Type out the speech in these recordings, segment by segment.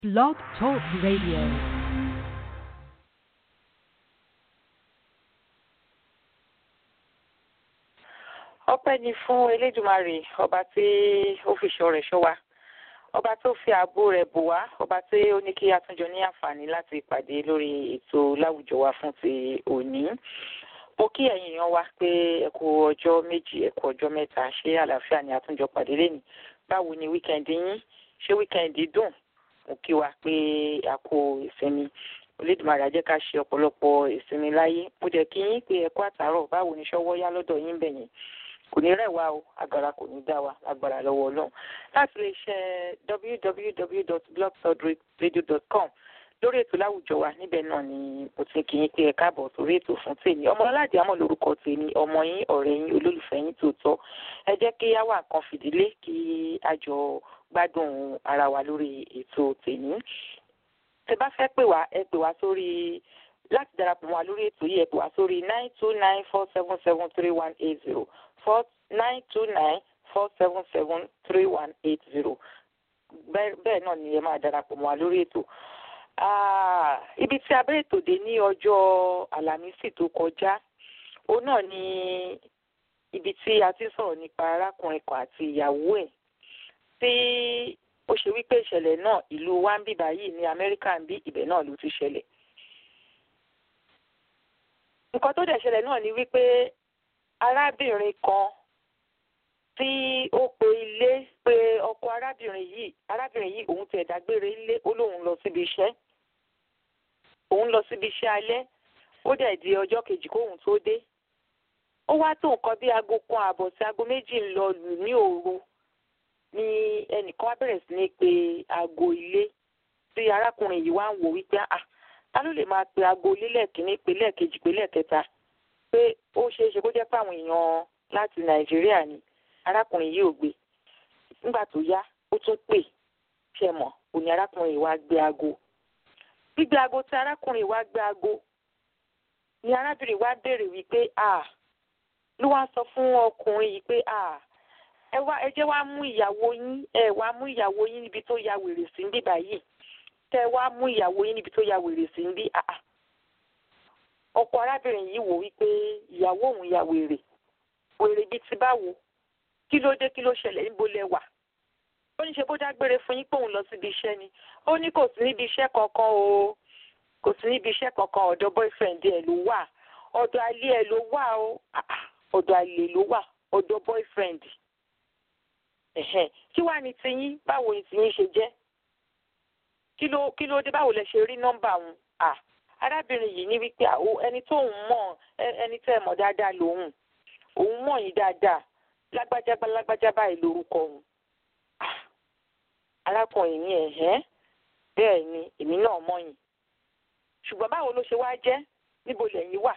Blog Talk Radio. ọpẹ́ ni fún elédùmarè ọba tí ó fi ṣọ́ rẹ̀ ṣọ́ wa ọba tó fi ààbò rẹ̀ bò wá ọba tí ó ní kí a tún jọ ní àǹfààní láti pàdé lórí ètò láwùjọ wa fún ti òní mo kí ẹ̀yin èèyàn wa pé ẹ kú ọjọ́ méjì ẹ kú ọjọ́ mẹ́ta ṣé àlàáfíà ni a tún jọ pàdé lẹ́nìí báwo ni wíkẹ́ndì yín ṣé wíkẹ́ndì dùn mo kí wa pé a kú ìsinmi olódùmarè á jẹ́ ká ṣe ọ̀pọ̀lọpọ̀ ìsinmi láyé mo jẹ́ kí yín pé ẹ kú àtàárọ̀ báwo ni ṣọwọ́ yá lọ́dọ̀ yín bẹ̀yẹn kò ní rẹ̀ wá o agara kò ní dá wa agbára lọ́wọ́ ọlọ́run láti lè ṣe www.blogtalkradio.com lórí ètò láwùjọ wa níbẹ̀ náà ni mo ti kì í pé ẹ káàbọ̀ sórí ètò fún tèmi ọmọ aládìí àmọ́ lórúkọ tèmi ọmọ yín ọ̀rẹ́ yín olólùfẹ́ yín tòótọ́ ẹ jẹ́ kí á wà nǹkan fìdílé kí a jọ gbádùn ara wa lórí ètò tèmi tẹ bá fẹ́ pè wá ẹ pè wá sórí láti darapọ̀ mọ́ wa lórí ètò yìí ẹ pè wá sórí nine two nine four seven seven three one eight zero four nine two nine four seven seven three one eight zero bẹ́ẹ̀ náà ni ẹ máa darapọ̀ mọ́ wa lórí ètò ibi tí a bẹ̀rẹ̀ tòde ní ọjọ́ àlàmísì tó kọjá òun náà ni ibi tí a ti sọ̀rọ̀ nípa arákùnrin kan àti ìyàwó ẹ̀ tí ó ṣe wípé ìṣẹ̀lẹ̀ náà ìlú wa ń bí báyìí ní amẹ́ríkà ń bí ibẹ̀ náà ló ti ṣẹlẹ̀ nǹkan tó dẹ̀ ṣẹlẹ̀ náà ni wípé arábìnrin kan tí ó pe ilé pé ọkọ arábìnrin yìí arábìnrin yìí òun ti ẹ̀dá gbére ilé ó lóun lọ síbi iṣẹ́ òun lọ síbi iṣẹ́ alẹ́ ó dẹ̀ di ọjọ́ kejì kóun tó dé ó wá tó nǹkan bí aago kan ààbọ̀ sí aago méjì ń lọ lù ní òru ni ẹnìkan wá bẹ̀rẹ̀ sí ní pe aago ilé tí arákùnrin yìí wá ń wò wípé ah ta ló lè máa pe aago ilé lẹ́ẹ̀kínní pe lẹ́ẹ̀kejì pe lẹ́ẹ̀kẹta pé ó ṣeé ṣe kó jẹ́ pé àwọn èèyàn láti nàìjíríà ni arákùnrin yìí ò gbé nígbà tó yá ó tún pè ṣe mọ̀ òní arákùnrin yìí wá gbé aago gbígbé aago tí arákùnrin yìí wá gbé aago ni arábìnrin wá béèrè wípé à ló wá sọ fún ọkùnrin yìí pé à ẹ wá ẹ jẹ́ wá mú ìyàwó yín ẹ wá mú ìyàwó yín níbi tó ya wèrè sí níbí báyìí tẹ wá mú ìyàwó yín níbi tó ya wèrè sí níbí àà ọkọ arábìnrin yìí wò wípé ìyàwó òun ya wèrè wèrè bíi ti báwo kí ló dé kí ló ṣẹlẹ̀ níbo lẹ wà ó ní ṣe bó dágbére fún yín pé òun lọ síbi iṣẹ́ ni ó ní kò sí níbi iṣẹ́ kankan o kò sí níbi iṣẹ́ kankan ọ̀dọ̀ boyfriend ẹ̀ ló wà ọ̀dọ̀ alẹ́ ẹ̀ ló wà o ọ̀dọ̀ alẹ́ ló wà ọ̀dọ̀ boyfriend ẹ̀hẹ́n kí wàá ní tiyín báwo ni tiyín ṣe jẹ́ kí ló kí ló dé báwo lẹ ṣe rí nọ́mbà òun à arábìnrin yìí ní wípé ẹni tóun mọ̀ ẹni tẹ́ ẹ mọ̀ dáadáa lòun òun mọ̀ yín dáadáa lágbájá bá lágbájá báyìí lórúkọ òun arákùnrin ní ẹ̀hẹ́ bẹ́ẹ̀ ni èmi náà mọ̀ yín ṣùgbọ́n báwo ló ṣe wá jẹ́ níbo lẹ́yìn wà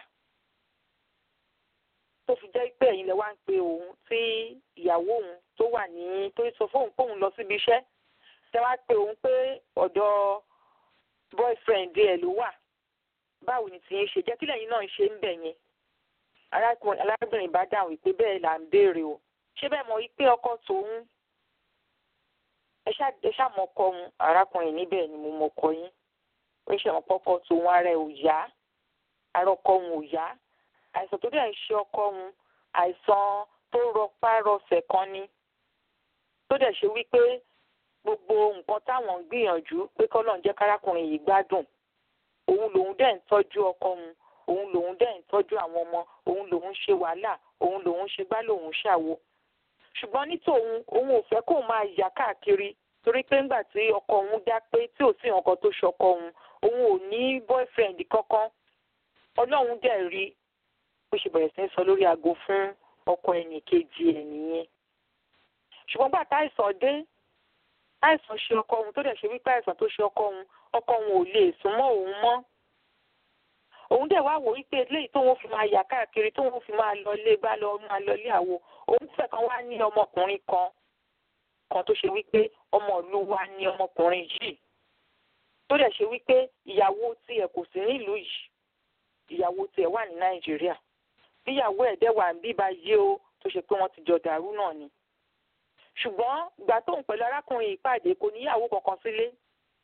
tó fi jẹ́ pé ẹ̀yin lẹ wá ń pe òun tí ìyàwó òun tó wà ní tó sọ fóun pé òun lọ síbi iṣẹ́ tẹ wá pe òun pé ọ̀dọ̀ boyfriend ẹ̀ ló wà báwo ni tìyẹn ṣe jẹ́ kí lẹ́yìn náà ṣe ń bẹ̀ yẹn arábìnrin bá dáhùn wípé bẹ́ẹ̀ là ń béèrè o ṣé bẹ́ẹ̀ mọ̀ wípé ọkọ tòun ẹ ṣàmọ̀ ọkọ òun arákùnrin níbẹ̀ ni mo mọ̀ ọkọ yín ó ṣe mọ̀ ọkọ tòun ara ẹ̀ ò yá ara ọkọ òun ò yá àìsàn tó dẹ̀ ń ṣe ọkọ òun àìsàn tó rọpá rọsẹ̀ kan ni tó dẹ̀ ṣe wípé gbogbo nǹkan táwọn ń gbìyànjú pé kọ́lọ́n jẹ́ kárákùnrin yìí gbádùn òun lòun dẹ̀ ń tọ́jú ọkọ òun òun lòun dẹ̀ ń tọ́jú àwọn ọmọ òun lòun ṣe wàhálà òun lòun ṣe gbá lòun ṣàwo ṣùgbọ́n ní tòun òun ò fẹ́ kóun máa yà káàkiri torí pé ńgbà tí ọkọ òun dá pé tí ò sí nǹkan tó ṣọkọ òun òun ò ní boyfriend kankan ọlọ́run dẹ̀ rí bó ṣe bẹ̀rẹ̀ sí ń sọ lórí aago fún ọkọ ẹnì kejì ẹ̀ nìyẹn ṣùgbọ́n gbà táìsàn dé àìsàn ṣe ọkọ òun tó dẹ̀ ṣe wípé àìsàn tó ṣe ọkọ òun ọkọ òun ò lè sún mọ́ òun mọ́ òun dẹ̀ wá wò wípé eléyìí tóun fi máa yà káàkiri tóun fi máa lọ ilé gbá lọ máa lọ ilé àwo òun fẹ́ kan wá ní ọmọkùnrin kan kan tó ṣe wípé ọmọ ìlú wa ní ọmọkùnrin yìí tó dẹ̀ ṣe wípé ìyàwó tiẹ̀ kò sí nílùú yìí ìyàwó tiẹ̀ wà ní nàìjíríà bíyàwó ẹ̀ dẹ̀ wà ń bíbá yé o tó ṣe pé wọ́n ti jọ dàrú náà ni ṣùgbọ́n ìgbà tóun pẹ̀lú arákùnrin ìpàdé kò níyàwó kankan sílé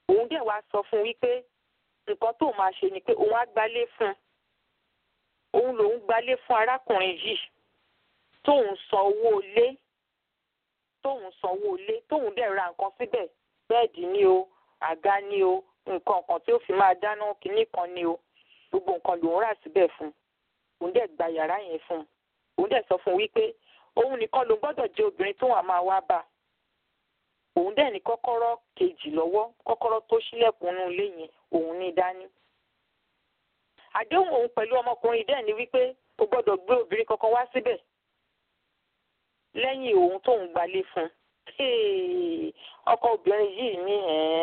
òun dẹ̀ wá sọ fún wípé nǹkan tó máa ṣe ni pé òun á gbálé fún òun lòun gbálé fún arákùnrin yìí tóun san owó ilé tóun san owó ilé tóun dẹ̀ ra nǹkan síbẹ̀ bẹ́ẹ̀dì ni o àga ni o nǹkan kan tí ó fi máa dáná kinní kan ni o gbogbo nǹkan lòun rà síbẹ̀ fún òun dẹ̀ gba yàrá yẹn fún òun dẹ̀ sọ fún wípé òun nìkan ló gbọ́dọ̀ jẹ́ obìnrin tó wà máa wá bá òun dẹ̀ ní kọ́kọ́rọ́ kejì lọ́wọ́ kọ́kọ́rọ́ tó ṣílẹ̀kùn inú ilé yẹn òun ní dání. àdéhùn òun pẹ̀lú ọmọkùnrin dẹ̀ ni wípé kò gbọ́dọ̀ gbé obìnrin kankan wá síbẹ̀ lẹ́yìn òun tóun gbalé fún ọkọ obìnrin yìí ní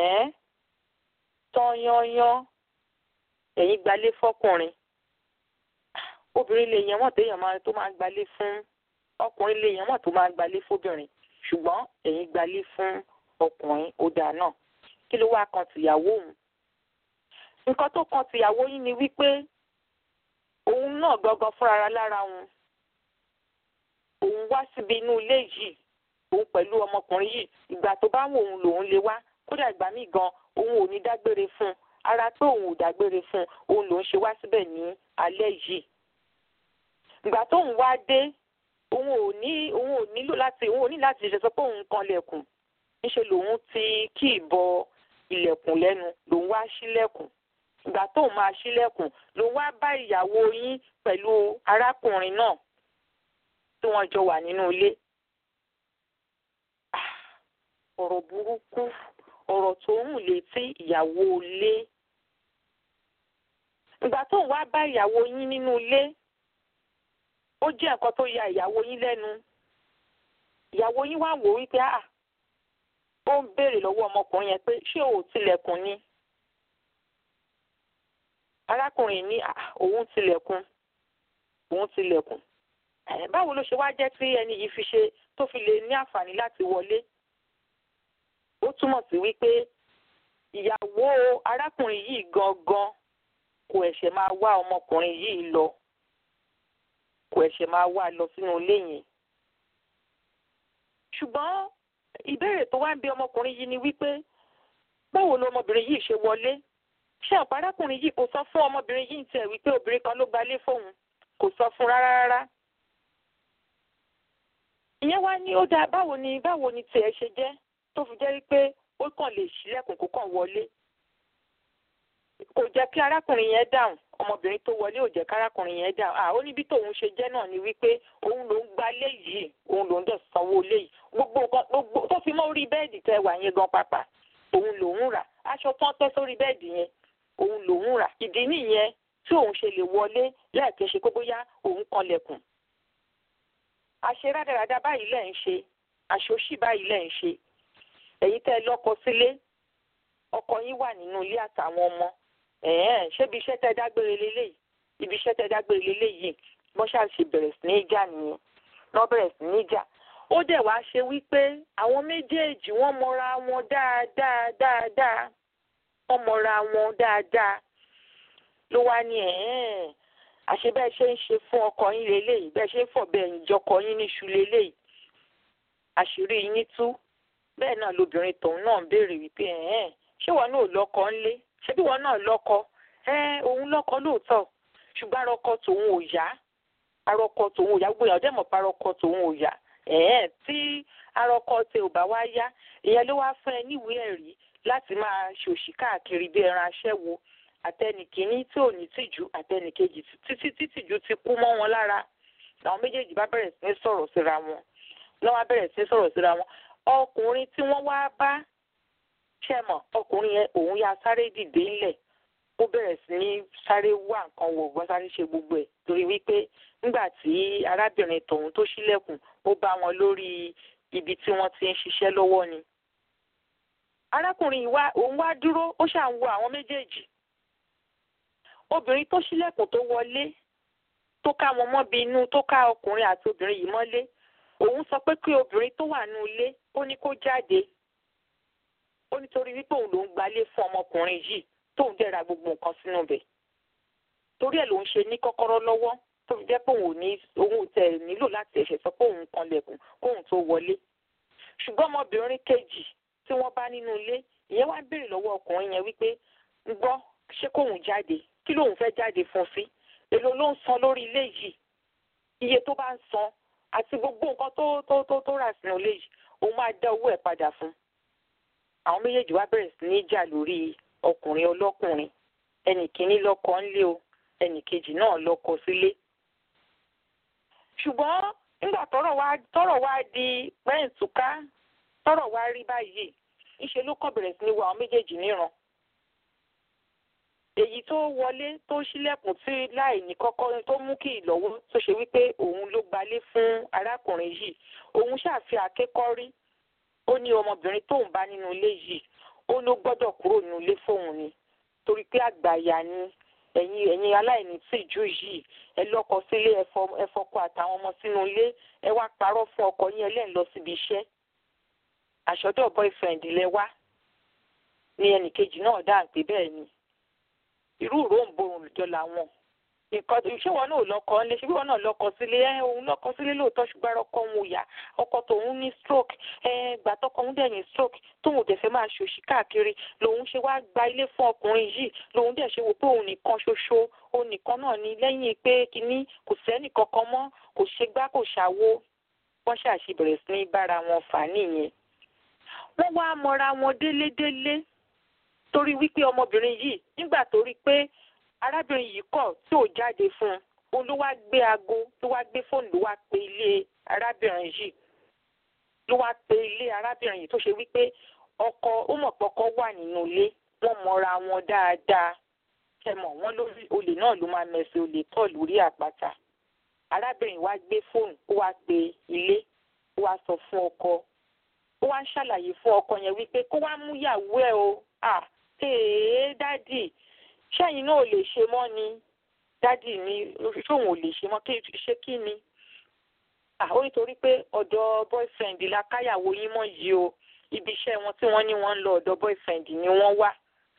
tán yányán ẹ̀yìn gbalé fọkùnrin obìnrin lè yẹn wọ́n téèyàn máa tó máa gbalé fún ọkùnrin lè yẹn wọ́n tó máa gbalé fóbìnrin ṣùgbọ́n ẹ̀yin gbalé fún ọkùnrin ọ̀dà náà kí ló wá kan tìyàwó òun nǹkan tó kan tìyàwó yín ni wípé òun náà gangan fúnra lára òun òun wá síbi inú ilé yìí òun pẹ̀lú ọmọkùnrin yìí ìgbà tó bá wù òun lòun lè wá kódà ìgbà míì gan òun ò ní dágbére fún un ara tó òun ò dágbére fún un òun lòun ṣe wá síbẹ̀ ní alẹ́ yìí ìgbà tóun wá dé òun ò ní òun ò nílò láti òun ò ní láti ṣe sọ pé òun kan lẹ̀kùn níṣe lòun ti kí ìbọ ilẹ̀kùn lẹ́nu lòun wá ṣílẹ̀kùn ìgbà tóun máa ṣílẹ̀kùn lòun wá bá ìyàwó yín pẹ̀lú arákùnrin náà tí wọ́n jọ wà nínú ilé. ọ̀rọ̀ burúkú ọ̀rọ̀ tó ń létí ìyàwó ilé. ìgbà tóun wá bá ìyàwó yín nínú ilé ó jẹ́ nǹkan tó ya ìyàwó yín lẹ́nu ìyàwó yín wá wò wípé ah ó ń béèrè lọ́wọ́ ọmọkùnrin yẹn pé ṣé ò tilẹ̀kùn ni arákùnrin ní òun tilẹ̀kùn òun tilẹ̀kùn báwo ló ṣe wá jẹ́ tí ẹni yìí fi ṣe tó fi lè ní àǹfààní láti wọlé ó túmọ̀ sí wípé ìyàwó arákùnrin yìí gangan kò ẹ̀ṣẹ̀ máa wá ọmọkùnrin yìí lọ kò ẹ̀ṣẹ̀ máa wá lọ sínú ilé yẹn. ṣùgbọ́n ìbéèrè tó wá ń bi ọmọkùnrin yìí ni wípé báwo ló ọmọbìnrin yìí ṣe wọlé ṣé ọ̀pá arákùnrin yìí kò sọ fún ọmọbìnrin yìí tiẹ̀ wípé obìnrin kan ló gbalé fóun kò sọ fún rárá rárá. ìyẹn wá ní ó dáa báwo ni báwo ni tiẹ̀ ṣe jẹ́ tó fi jẹ́ wípé ó kàn lè ṣílẹ̀kùn kó kàn wọlé kò jẹ́ kí arákùnrin yẹn dáhùn ọmọbìnrin tó wọlé ò jẹ́ kí arákùnrin yẹn dáhùn à ó ní bí tòun ṣe jẹ́ náà ni wípé òun ló ń gba léyìí òun ló ń dẹ̀ sanwó léyìí gbogbo nǹkan gbogbo tó fi mọ́ orí bẹ́ẹ̀dì tẹ́ wà yẹn gan pàpà òun lòun rà aṣọ tán tẹ́ sórí bẹ́ẹ̀dì yẹn òun lòun rà ìdí nìyẹn tí òun ṣe lè wọlé láìpẹ́ ṣe pé bóyá òun kanlẹ̀kùn àṣe rádaràda báyìí lẹ́ ń ṣe àṣòṣì báyìí lẹ́ ń ṣe ẹ̀yin tẹ́ lọ́kọ sílé ọkọ yín wà nínú ilé àtàwọn ọmọ ẹ̀ẹ́n ṣébi iṣẹ́ tẹ́ dágbére lélẹ́yìí ibi iṣẹ́ tẹ́ dágbére lélẹ́yìí wọ́n ṣáà ṣe bẹ̀rẹ̀ sí ní jà nìyẹn wọ́n bẹ̀rẹ̀ sí ní jà ó dẹ̀ wá ṣe wípé àwọn méjèèjì wọ́n mọra wọn dáadáa dáadáa wọ́n mọra wọn dáadáa ló wá ní ẹ̀ẹ́n àṣé bẹ́ẹ̀ ṣe ń ṣe fún ọkọ yín lélẹ́yìí bẹ́ẹ̀ ṣe ń fọ̀bẹ ẹ̀yìn jọkọ yín níṣu lélẹ́yìí àṣírí yín tú bẹ́ẹ̀ náà lobìnrin tòun náà ń béèrè wípé ẹ̀ẹ́n ṣé wọn náà lọ́kọ ńlé ṣé bí wọn náà lọ́kọ ẹ òun lọ́kọ lóòótọ́ ṣùgbọ́n arọkọ tòun ò yá arọkọ tòun ò yá gbogbo èèyàn dẹ́mọ̀ pa arọkọ tòun ò yá ẹ̀ẹ́n tí arọkọ tẹ ò bá wá yá ìyẹn ló wá fún ẹ níwèé ẹ̀rí láti máa ṣòṣì káàkiri bí ẹran aṣẹ́wó àtẹnìkíní tí ò ní tìjú àtẹnìkejì títí títìjú ti kú mọ́ wọn lára làwọn méjèèjì bá bẹ̀rẹ̀ sí ní sọ̀rọ̀ síra wọn lọ́wọ́ bẹ̀rẹ̀ sí ní sọ̀rọ̀ síra wọn ọkùnrin tí wọ́n wá bá ṣẹ̀mọ̀ ọkùnrin yẹn òun ya sáré dìde ńlẹ̀ ó bẹ̀rẹ̀ sí ní sáré wá nǹkan wò gbọ́n sáré ṣe gbogbo ẹ̀ torí wípé nígbà tí arábìnrin tòun tó ṣílẹ̀kùn ó bá wọn lórí ibi tí wọ́n ti ń ṣiṣẹ́ lọ́wọ́ ni. arákùnrin wa òun wá dúró ó ṣà ń wo àwọn méjèèjì obìnrin tó ṣílẹ̀kùn tó wọlé tó ká wọn mọ́bi inú tó ká ọkùnrin àti obìnrin yìí mọ́lé òun sọ pé kí obìnrin tó wà nínú ilé ó ní kó jáde ó nítorí wípé òun ló ń gbalé fún ọmọkùnrin yìí tóun dẹ̀ ra gbogbo nǹkan sínú bẹ̀ torí ẹ̀ ló ń ṣe ní kọ́kọ́rọ́ lọ́wọ́ tó fi jẹ́ pé òun ò ní òun ò tẹ̀ nílò láti ẹ̀ṣẹ̀ sọ pé òun kan lẹ̀kùn kóun tó wọlé ṣùgbọ́n ọmọbìnrin kejì tí wọ́n bá nínú ilé ìyẹn wá béèrè lọ́wọ́ ọkùnrin yẹn wípé ń gbọ́ ṣé kóun jáde kí lóun fẹ́ jáde fún sí èló ló ń san lórí ilé yìí iye tó bá ń san àti gbogbo nǹkan tó tó tó tó rà sínú ilé yìí òun máa dá owó ẹ̀ padà fún àwọn méjèèjì wá bẹ̀rẹ̀ sí ní jà lórí ọkùnrin ọlọ́kùnrin ẹnì kìíní lọ́kọ ńlé o ẹnì kejì náà lọ́kọ sílé ṣùgbọ́n nígbà tọ́rọ̀ wá tọ́rọ̀ wá di pẹ́ǹtùká tọ́rọ̀ wá rí báyìí ńṣe ló kàn bẹ̀rẹ̀ sí ní wo àwọn méjèèjì níran èyí tó wọlé tó ṣílẹ̀kùn tí láì ní kọ́kọ́ tó mú kí ìlọ́wọ́ tó ṣe wípé òun ló gbalé fún arákùnrin yìí òun ṣàfi àkékọ́rí ó ní ọmọbìnrin tóun bá nínú ilé yìí ó ló gbọ́dọ̀ kúrò nínú ilé fóun ni torí pé àgbàyà ni ẹ̀yin ẹ̀yin aláìní tìjú yìí ẹ lọ́kọ sílé ẹ fọkọ àtàwọn ọmọ sínú ilé ẹ wá parọ́ fún ọkọ yín ẹlẹ́ń lọ síbi iṣẹ́ àṣọdọ̀ boyfriend lẹ wá ní ẹnìkejì náà dáhùn pé bẹ́ẹ̀ ni irú ìròǹborùn olùjọ làwọn nǹkan ṣé wọn náà lọkọ ńlẹ ṣé wọn náà lọkọ sílé ẹ òun lọkọ sílé lóòótọ́ ṣùgbọ́n ọkọ òun ò yá ọkọ tòun ní stroke ẹ gbà tọkọ òun dẹ̀ ní stroke tóun ò dẹ̀ fẹ́ máa ṣòṣì káàkiri lòun ṣe wá gba ilé fún ọkùnrin yìí lòun dẹ̀ ṣe wò pé òun nìkan ṣoṣo òun nìkan náà ni lẹ́yìn pé kínní kò sẹ́nì kankan mọ́ kò ṣe gbá kò ṣàwo wọ́n ṣàṣì bẹ̀rẹ̀ sí ní bára wọn fà nìyẹn wọ́n wá mọra wọn délédélé torí wípé ọmọbìnrin yìí nígbà tó rí pé arábìnrin yìí kọ̀ tí ò jáde fún un òun ló wá gbé aago ló wá gbé fóònù ló wá pe ilé arábìnrin yìí ló wá pe ilé arábìnrin yìí tó ṣe wípé ọkọ ó mọ̀ pé ọkọ wà nínú ilé wọ́n mọra wọn dáadáa kẹmọ̀ wọ́n lórí olè náà ló máa mẹsẹ̀ olè tọ̀ lórí àpáta arábìnrin wá gbé fóònù ó wá pe ilé ó wá sọ fún ọkọ ó wá ń ṣàlàyé fún ọkọ yẹn wípé kó wá mú yàwó ẹ o à èé dádì ṣẹ́yìn náà ò lè ṣe mọ́ ni dádì ni ṣóun ò lè ṣe mọ́ ṣé kí ni ó nítorí pé ọ̀dọ̀ boyfriend la káyàwó yín mọ́ yìí o ibi iṣẹ́ wọn tí wọ́n ní wọ́n ń lọ ọ̀dọ̀ boyfriend ni wọ́n wà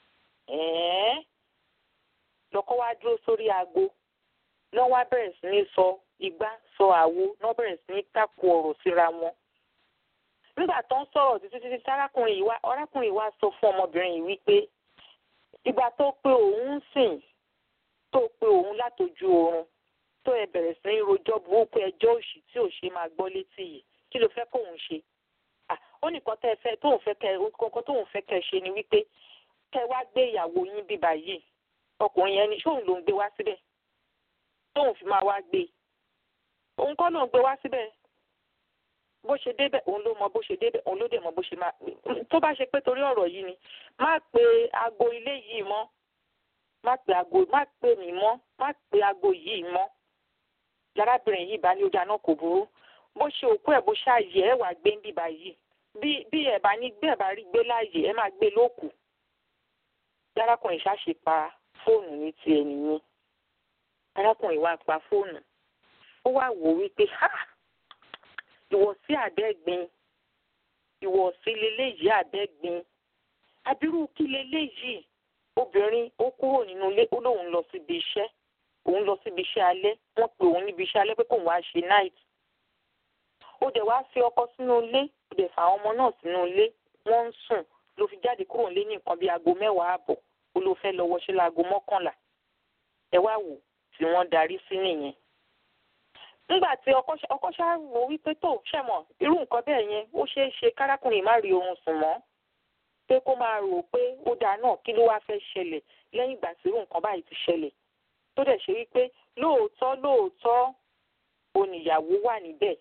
lọ́kọ́ wá dúró sórí aago lọ́ wá bẹ̀rẹ̀ sí ní sọ igbá sọ àwo lọ́ bẹ̀rẹ̀ sí ní tàkù ọ̀rọ̀ síra wọn nígbà tó ń sọ̀rọ̀ títí títí arákùnrin yìí wá arákùnrin yìí wá sọ fún ọmọbìnrin yìí wípé ìgbà tó pé òun ń sìn tó pé òun látojú oorun tó ẹ bẹ̀rẹ̀ sí ní rojọ́ burúkú ẹjọ́ òṣì tí ò ṣe máa gbọ́ létí yìí kí ló fẹ́ kóun ṣe ó nìkan tẹ́ ẹ fẹ́ tóun fẹ́ kẹ́ kọ́kọ́ tóun fẹ́ kẹ́ ṣe ni wípé kẹ́ wá gbé ìyàwó yín bíbá yìí ọkùnrin yẹn ni ṣóun ló ń gbé wá síbẹ̀ tóun fi máa wá gbé òun kọ́ ló ń gbé wá síbẹ̀ bó ṣe débẹ̀ òun ló mọ bó ṣe débẹ̀ òun ló dẹ̀ mọ bó ṣe máa tó bá ṣe pé torí ọ̀rọ̀ yìí ni má pe aago ilé yìí mọ́ má pe aago má pe mí mọ́ má pe aago yìí mọ́ yarábìnrin yìí bá ní ó dáná kò burú bó ṣe òkú ẹ̀ bó ṣàyè ẹ̀ wà gbé ń bíbá yìí bí bí ẹ̀ bá ní gbé ẹ̀ bá rí gbé láàyè ẹ̀ máa gbé lókù yarákùnrin ṣáṣe pa fóònù ní tiẹ̀ nìyẹn arákùnrin wa pa fóònù ó wá wò wípé ha ìwọ̀sí àbẹ́gbin ìwọ̀sí leléyìí àbẹ́gbin abirú kí leléyìí obìnrin ó kúrò nínú ilé ó lóun lọ síbi iṣẹ́ òun lọ síbi iṣẹ́ alẹ́ wọ́n pe òun níbi iṣẹ́ alẹ́ pé kóun wá ṣe night ó dẹ̀ wá fi ọkọ sínú ilé ó dẹ̀ fà àwọn ọmọ náà sínú ilé wọ́n ń sùn ló fi jáde kúrò nílé ní nǹkan bíi aago mẹ́wàá ààbọ̀ ó ló fẹ́ lọ wọṣẹ́ láago mọ́kànlá ẹ wá wò tí wọ́n darí sí nìyẹn nígbà tí ọkọ ṣá wò wípé tó ṣẹ̀mọ̀ irú nǹkan bẹ́ẹ̀ yẹn ó ṣeé ṣe kárákùnrin má rí oorun sùn mọ́ pé kó máa rò pé ó dáa náà kí ló wá fẹ́ ṣẹlẹ̀ lẹ́yìn ìgbà tí irú nǹkan báyìí ti ṣẹlẹ̀ tó dẹ̀ ṣe wípé lóòótọ́ lóòótọ́ oníyàwó wà níbẹ̀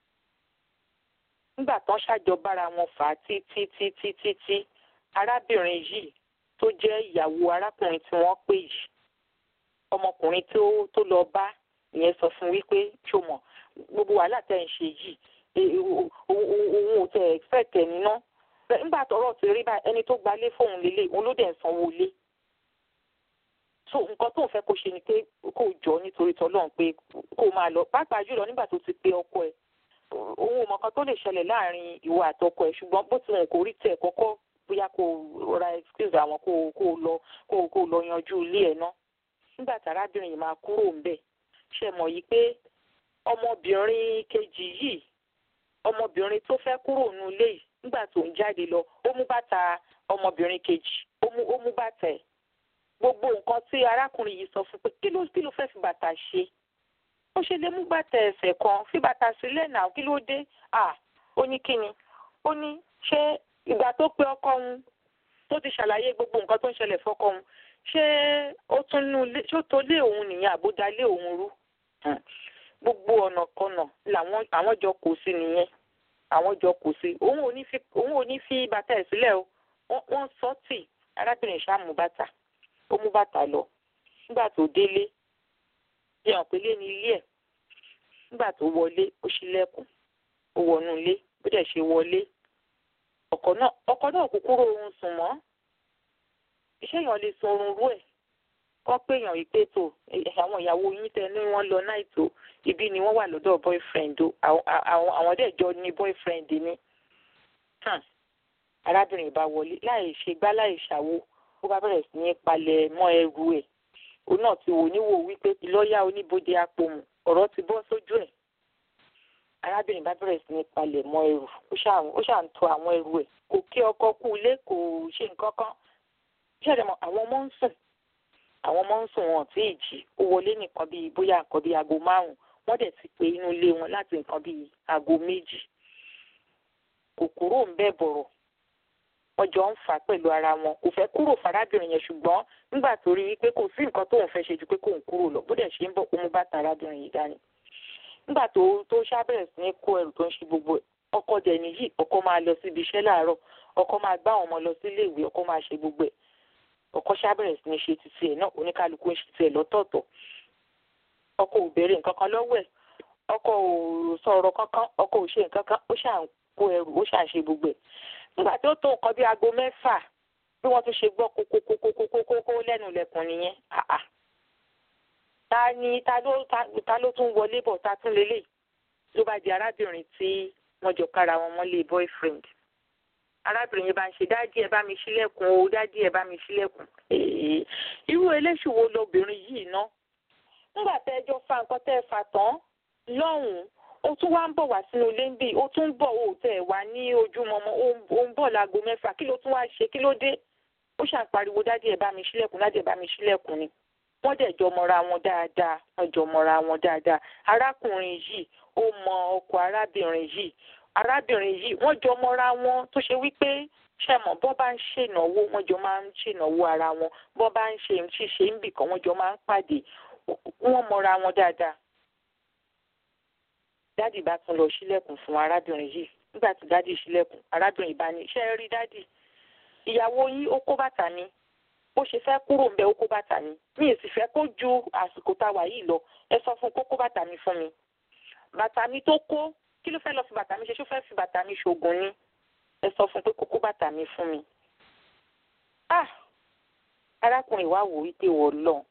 nígbà tán ṣàjọ bára wọn fà á títí títí títí arábìnrin yìí tó jẹ́ ìyàwó arákùnrin tí wọ́n pè yìí ọmọkùnrin tó tó lọ bá ìyẹn sọ fún wípé ṣọmọ gbogbo wàhálà tẹ́ ń ṣe yìí òun ò tẹ expect ẹ̀ níná nígbà tọ́rọ̀ ti rí báyìí ẹni tó gbalé fóun lélẹ̀ òun ló dẹ̀ ń sanwó lé so nǹkan tó ń fẹ́ kó ṣe ni pé kó jọ nítorí tọ́lọ́run pé kó máa lọ pàápàá jùlọ nígbà tó ti pe ọkọ ẹ̀ òun ò mọ kan tó lè ṣẹlẹ̀ láàrin ìwọ àtọkọ ẹ̀ ṣùgbọ́n bó ti wọn kò rí tẹ̀ kọ́kọ́ bóyá kó ra excuse àwọn kó kó lọ kó kó lọ yanjú ilé ẹ̀ náà nígbà tí arábìnrin yìí máa kúrò ńbẹ̀ ṣe mọ̀ yìí pé ọmọbìnrin kejì yìí ọmọbìnrin tó fẹ́ kúrò nínú ilé yìí nígbà tó ń jáde lọ ó mú bàtà ọmọbìnrin kejì ó mú ó mú bàtà ẹ̀ gbogbo nǹkan tí arákùnrin yìí sọ fún pé kí ló kí ló fẹ́ fi bàtà ṣe ó ṣe lè mú bàtà ẹsẹ̀ kan fi bàtà sílẹ̀ náà kí ló dé à ó ní kíni ó ní ṣé ìgbà tó pe ọkọ òun tó ti ṣàlàyé gbogbo nǹkan tó ń ṣẹlẹ̀ fọ́kọ òun ṣé ó tún nú ilé ṣé ó tó lé òun nìyẹn àbúdá lé òun rú gbogbo ọ̀nà kọ̀nà làwọn àwọn jọ kò sí nìyẹn àwọn jọ kò sí òun ò ní fi òun ò ní fi bàtà ẹ̀ sílẹ̀ o wọ́n sọ tì arábìnrin ṣáà mú bàtà ó mú bàtà lọ nígbà tó délé bí hàn pélé ní ilé ẹ̀ nígbà tó wọlé ó ṣílẹ̀kùn ó wọnú ilé bó dẹ̀ ṣe wọlé ọkọ náà ọkọ náà kò kúrò oorun sùn mọ́ iṣẹ́ èèyàn lè sun oorun rú ẹ̀ kọ́ pé èèyàn yìí pé tó àwọn ìyàwó yín tẹ ní wọ́n lọ náà tó ibi ni wọ́n wà lọ́dọ̀ boyfriend o àwọn àwọn dẹ̀ jọ ní boyfriend ni arábìnrin bá wọlé láì ṣe gbá láì ṣàwo ó bá bẹ̀rẹ̀ sí ní palẹ̀ mọ́ ẹrù ẹ̀ òun náà ti wò níwò wípé lọ́ọ̀yà oníbodè apòmù ọ̀rọ̀ ti bọ́ sójú ẹ̀ arábìnrin bá bẹ̀rẹ̀ sí ní palẹ̀ mọ́ ẹrù ó ṣà ń tò àwọn ẹrù ẹ̀ kò kí ọkọ kú ilé kò ṣe nǹkan kan ṣẹ̀dẹ̀ mọ́ àwọn ọmọ ń sùn àwọn ọmọ ń sùn wọn tí ì jí ó wọlé nìkan bíi bóyá nǹkan bíi aago márùn wọ́n dẹ̀ ti pé inú ilé wọn láti nǹkan bíi aago méjì kò kúrò ń bẹ̀ bọ̀rọ̀ wọ́n jọ ń fà á pẹ̀lú ara wọn kò fẹ́ kúrò fàrábìnrin yẹn ṣùgbọ́n nígbà tó rí wípé kò sí nǹkan tóun fẹ́ ṣe ju pé kóun kúrò lọ bó dẹ̀ ṣe ń bọ̀ kó mú bàtà arábìnrin yìí dání nígbà tó tó ṣàbẹ̀rẹ̀ sí ní kó ẹrù tó ń ṣe gbogbo ẹ̀ ọkọ dẹ̀ nìyí ọkọ máa lọ síbi iṣẹ́ láàárọ̀ ọkọ máa gbá àwọn ọmọ lọ sílé ìwé ọkọ máa ṣe gbogbo ẹ̀ ọkọ ṣàbẹ̀rẹ̀ sí ní ṣe títí ẹ̀ náà oníkálukú ń ṣe tiẹ̀ lọ́tọ̀ọ̀tọ̀ ọkọ ò béèrè nǹkan kan lọ́wọ́ ẹ̀ ọkọ ò sọ̀rọ̀ kankan ọkọ ò ṣe nǹkan kan ó ṣà ń kó ẹrù ó ṣà ń ṣe gbogbo ẹ̀ nígbà tí ó tó nǹkan bí aago mẹ́fà bí wọ́n tún ṣe gbọ́ kókókókókókó lẹ́nu ilẹ̀kùn nìyẹn ta ni ta ló ta ló tún wọlé bọ̀ ta tún lélẹ̀ ló bá di arábìnrin tí wọ́n jọ kára wọn mọ́lé boyfriend arábìnrin yẹn bá ń ṣe dádì ẹ bá mi ṣílẹ̀kùn o dádì ẹ bá mi ṣílẹ̀kùn irú eléṣù wo lobìnrin yìí ná nígbà tẹ́ ẹ jọ fa nǹkan tẹ́ ẹ fà tán lọ́hùn-ún ó tún wá ń bọ̀ wá sínú ilé ń bì ó tún ń bọ̀ ó tẹ̀ wá ní ojúmọmọ ó ń bọ̀ láago mẹ́fà kí ló tún wá ṣe kí ló dé ó ṣàpariwo dádì ẹ bá mi ṣílẹ̀kùn dádì ẹ bá mi ṣílẹ̀kùn ni wọ́n dẹ̀ jọ mọ́ra wọn dáadáa wọ́n jọ mọ́ra wọn dáadáa arákùnrin yìí ó mọ ọkọ arábìnrin yìí arábìnrin yìí wọ́n jọ mọ́ra wọn tó ṣe wípé ṣẹ̀mọ̀ bọ́ bá ń ṣènáwó wọ́n jọ máa ń ṣènáwó ara wọn bọ́ bá ń ṣe ṣíṣe ń bì kan wọ́n jọ máa ń pàdé wọ́n mọ́ra wọn dáadáa dádì bá tún lọ sílẹ̀kùn fún arábìnrin yìí nígbà tí dádì sílẹ̀kùn arábìnrin bá ní ṣe é rí dádì ìyàwó yín ó kó bàtà mi bó ṣe fẹ́ kúrò ń bẹ ó kó bàtà mi mi ì sì fẹ́ kó ju àsìkò tá a wà yìí lọ ẹ sọ fún kó kó bàtà mi fún mi bàtà mi tó kó kí ló fẹ́ lọ fi bàtà mi ṣe ṣó fẹ́ fi bàtà mi ṣoògùn ni ẹ sọ fún pé kó kó bàtà mi fún mi. ah arákùnrin wa wò wípé wọ́n lọ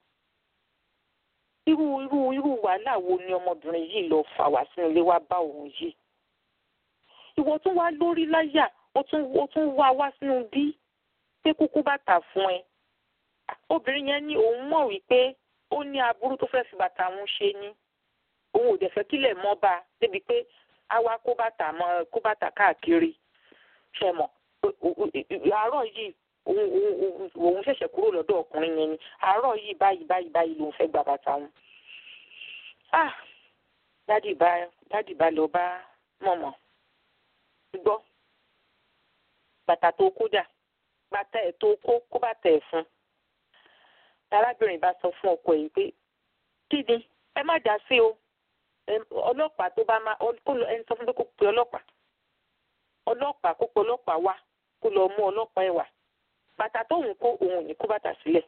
irú irú irú wàhálà wo ni ọmọbìnrin yìí lọ fà wá sínú ilé wa bá òun yìí ìwọ tún wá lórí láyà ó tún ó tún wá wá sínú bí pé kúkú bàtà fún ẹ obìnrin yẹn ní òun mọ̀ wípé ó ní aburú tó fẹ́ fi bàtà òun ṣe ni òun ò dẹ̀ fẹ́ kílẹ̀ mọ́ bá a débi pé a wá kó bàtà mọ́ kó bàtà káàkiri ṣe mọ̀ àárọ̀ yìí òun òun ṣẹ̀ṣẹ̀ kúrò lọ́dọ̀ ọkùnrin yẹn ni àárọ̀ yìí báyìí báyìí báyìí lòun fẹ́ gba bàtà wọn. ah dádì bá dádì bá lọ bá mọ̀mọ́ gbọ́ bàtà tó kó dà bàtà ẹ̀ tó kó kó bàtà ẹ̀ fún arábìnrin bá sọ fún ọkọ yìí pé kí ni ẹ má dá sí o ọlọ́pàá tó bá má kó lọ ẹni sọ fún pé kó pe ọlọ́pàá ọlọ́pàá kó pe ọlọ́pàá wá kó lọ mú ọlọ́pàá ẹ̀ wá bàtà tóun kó òun ò ní kó bàtà sílẹ̀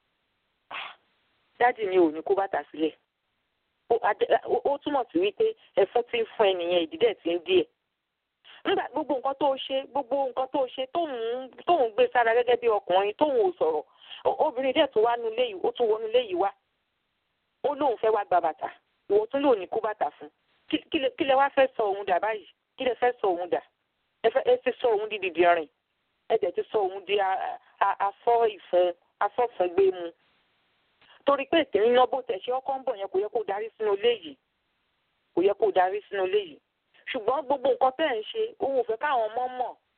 dáàdì ni ò ní kó bàtà sílẹ̀ ó túmọ̀ sí wípé ẹ̀fún tí ń fún ẹnìyẹn ìdídẹ̀ tí ń díẹ̀ nígbà gbogbo nǹkan tó ṣe gbogbo nǹkan tó ṣe tóun tóun gbé sára gẹ́gẹ́ bí ọkùnrin tóun ò sọ̀rọ̀ obìnrin dẹ̀ tún wá nu ilé yìí ó tún wọnú ilé yìí wá ó lóun fẹ́ wá gba bàtà ìwọ tún lóun ní kó bàtà fún kí lẹ wá fẹ́ sọ òun dà báyìí kí lẹ fẹ́ sọ òun dà ẹ ti sọ òun di dìdìrín ẹ dẹ̀ ti sọ òun di afọ́ ìfun afọ́fúngbé mu torí pé ìtẹ̀rín náà bó tẹ̀ ṣe ọkọ̀ ń bọ̀ yẹn kò yẹ kó darí sínú ilé yìí kò yẹ kó darí sínú ilé yìí ṣùgbọ́n gbogbo nǹkan tẹ́ ẹ̀ ń ṣe òun ò fẹ́ káwọn ọmọ mọ̀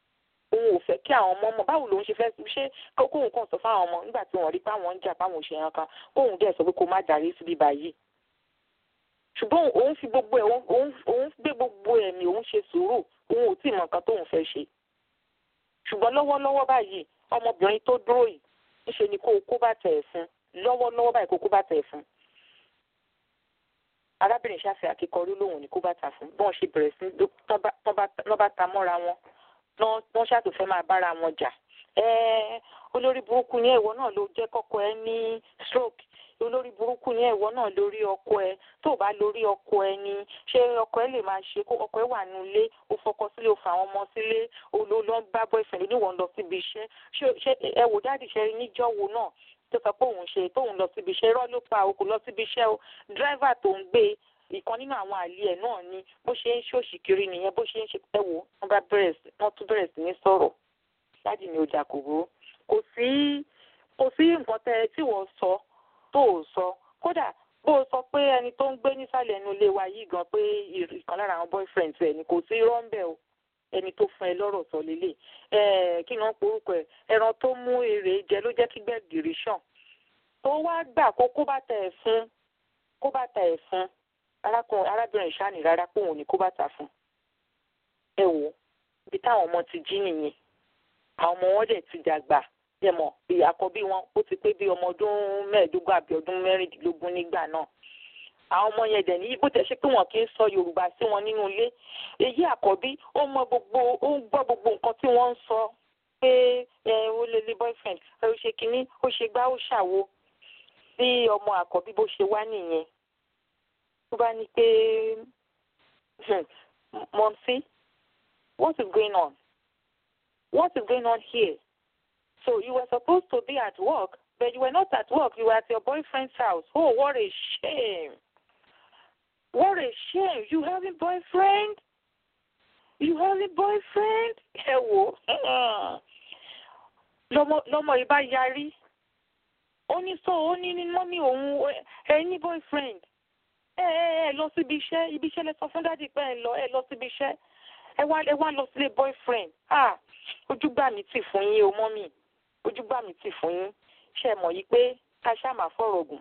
òun ò fẹ́ kí àwọn ọmọ mọ̀ báwo lòun ṣe fẹ́ ṣe kókóhùn kan sọ fáwọn ọmọ nígbà tí wọ́n rí pé àwọn ń jà báwọn ṣe yan kan kóhùn dẹ̀ sọ pé kó má darí síbi báyìí ṣùgbọ́n òun fi gbogbo ẹ̀ òun gbé gbogbo ẹ̀mí òun ṣe sùúrù òun ò tí ì mọ nǹkan tóun fẹ́ ṣe ṣùgbọ́n lọ́wọ́lọ́wọ́ báyìí ọmọbìnrin tó dúró yìí ńṣe ni kó o kó bàtà ẹ̀ fún lọ́wọ́lọ́wọ́ báyìí kó o kó bàtà ẹ̀ fún arábìnrin ṣàfihàn akíkọrí lòun ní kó bàtà fún bọ́n ṣe bẹ̀rẹ̀ sí lọ́ bá ta mọ́ra wọn wọ́n ṣàtò fẹ́ máa bára wọn jà olórí burúkú ní ẹ̀wọ́ náà ló jẹ́ kọ́kọ́ ẹ ní stroke olórí burúkú ní ẹ̀wọ́ náà lórí ọkọ ẹ tó bá lórí ọkọ ẹ ní ṣé ọkọ ẹ lè máa ṣe kó ọkọ ẹ wà nílé ó fọkọ sílé ó fa àwọn ọmọ sílé ó lọ bá boyfriend oníwọ̀n lọ síbi iṣẹ́ ṣé ẹ wò dáàdì ṣe níjọ́ wo náà tó sọ pé òun ṣe tóun lọ síbi iṣẹ́ irọ́ ló pa òkú lọ síbi iṣẹ́ o dírẹ́fà tó ń gbé ìkan nínú àwọn àlè ẹ̀ náà ni bó ṣe ń ṣòṣì kiri nìyẹn bó ṣe ń ṣe ẹ wò wọ́n bá bẹ̀rẹ̀ sí wọ́n tún bẹ̀rẹ̀ sí ní sọ̀rọ̀ dáàdì mi ò jà kò burú kò sí kò sí nǹkan tẹ tí wọ́n sọ tó ò sọ kódà bó o sọ pé ẹni tó ń gbé nísàlẹ̀ ẹnu ilé wa yìí gan pé ìkan lára àwọn boyfriends ẹ̀ ni kò sí rọ́ńbẹ́ o ẹni tó fún ẹ lọ́rọ̀ sọ lélẹ̀ ẹ kí ni wọ́n porúkọ ẹ ẹran tó mú èrè jẹ ló jẹ́ kí gbẹ̀gìrì ṣàn tó wá gbà kó kó bàtà ẹ̀ fún kó bàtà ẹ̀ fún arákùnrin arábìnrin ìṣáàní rárá pé òun ò ní kó bàtà fún ẹ wò ibi táwọn ọmọ ti jí nìyẹn àwọn ọmọ wọn dẹ̀ ti dàgbà ẹ mọ̀ àkọ́bí wọn ó ti pé bí ọmọ ọdún mẹ́ẹ̀ẹ́dógún àbí ọdún mẹ́rìndínlógún nígbà náà àwọn ọmọ yẹn dẹ̀ ní bó tẹ̀ ṣe pé wọn kì í sọ yorùbá sí wọn nínú ilé èyí àkọ́bí ó mọ gbogbo ó ń gbọ́ gbogbo nǹkan tí wọ́n ń sọ pé ẹ ó lè lé boyfriend ẹ ó ṣe kínní ó ṣe gbá ó ṣàwo bí ọmọ àkọ́bí bó ṣe wá nìyẹn tó bá ní pé mọ̀nsí what is going on what is going on here so you were supposed to be at work but you were not at work you were at your boyfriend's house oh what a shame. What a shame. You having boyfriend? You having boyfriend? Ẹ wò lọmọ ìbá yarí. Ó ní sọ ó ní ní mọ́mí òun ẹ ní boyfriend. Ẹ ẹ ẹ lọ síbi iṣẹ́ ibi iṣẹ́ lẹ sọ fún dádì pé ẹ lọ ẹ lọ síbi iṣẹ́. Ẹ wá ẹ wá lọ sílé boyfriend. Ah ojú gbà mí tì fún yín o mọ́mí. Ojú gbà mí tì fún yín. Ṣé ẹ mọ̀ yìí pé ká ṣáà máa fọ̀rọ̀ gùn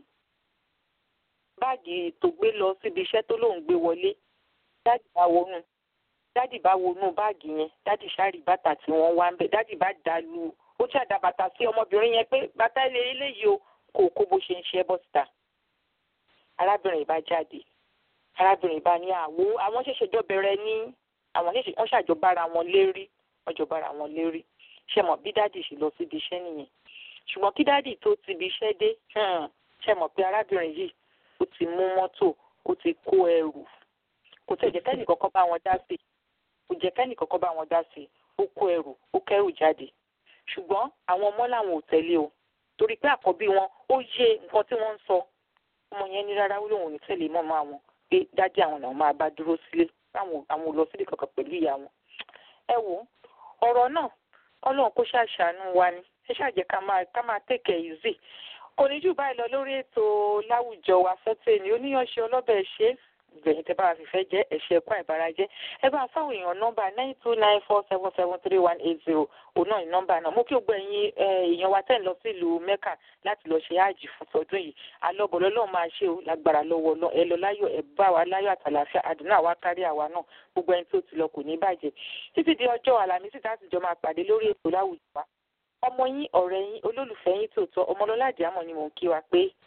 báàgì tó gbé lọ síbi iṣẹ́ tó lóun gbé wọlé dádì bá wọnú dádì bá wọnú báàgì yẹn dádì sáré bàtà tí wọ́n wá ń bẹ̀ dádì bá dà lu ó ṣàdá bàtà sí ọmọbìnrin yẹn pé bàtà ilé eléyìí o kò kó bó ṣe ń ṣe bọ́ síta arábìnrin bá jáde arábìnrin bá ní àwo àwọn ṣẹ̀ṣẹ̀ jọ bẹ̀rẹ̀ ní àwọn ṣẹ̀ṣẹ̀ wọ́n ṣàjọ bára wọn lérí wọ́n jọ bára wọn lérí ṣe mọ̀ bí dádì ṣe lọ síbi iṣẹ́ nìyẹn ṣùgbọ́n kí dádì tó ti ibi iṣẹ́ dé ṣe mọ̀ pé arábìnrin yìí ó ti mú mọ́tò ó ti kó ẹrù kò tẹ̀ jẹ́ kẹ́nì kọ́kọ́ bá wọn dá sí kò jẹ́ kẹ́nì kọ́kọ́ bá wọn dá sí ó kó ẹrù ó kẹ́rù jáde ṣùgbọ́n àwọn ọmọ làwọn ò tẹ̀lé o torí pé àkọ́bí wọn ó yé nǹkan tí wọ́n ń sọ ọmọ yẹn ní rárá ó lóun ò ní tẹ̀lé mọ́mọ́ àwọn pé dádì àwọn làwọn máa bá dúró sílé àwọn ò lọ sílé kankan pẹ̀lú ìyá wọn. ẹ wo ọ̀rọ̀ náà ọlọ́run kó ṣàṣàánú wa ni ẹ ṣàjẹ́ ká máa tẹ̀kẹ̀ easy kò ní jù báyìí lọ lórí ètò láwùjọ wa fẹ́tẹ̀ ní oníyanṣẹ́ ọlọ́bẹ̀ ṣe gbẹ̀yìn tẹ́ bá wa fìfẹ́ jẹ́ ẹ̀ṣẹ̀ ẹ̀kọ́ ìbárajẹ́ ẹ bá fáwọn èèyàn nọ́mbà nine two nine four seven seven three one eight zero òun náà ní nọ́mbà náà mo kí o gbọ́ ẹ̀yin èèyàn wa tẹ̀ ń lọ sí ìlú mẹ́kà láti lọ ṣe àjì fún tọdún yìí alọ́bọ̀lọ́ lọ́ọ́ máa ṣe o lágbára lọ́wọ́ lọ ẹ lọ láyọ̀ ẹ bá wa láyọ̀ àtàlàfíà àdúrà wa kárí àwa náà gbogbo ẹni tó ti lọ kò ní bàjẹ́ títí di ọjọ́ àlàmísì tá a sì jọ máa pàdé lórí ètò láwùjọ wa ọmọ yín ọ̀rẹ́ yín olólùfẹ́ yín tòótọ́ ọmọlọ́lá àdìámọ̀ ni mò ń kí wa pé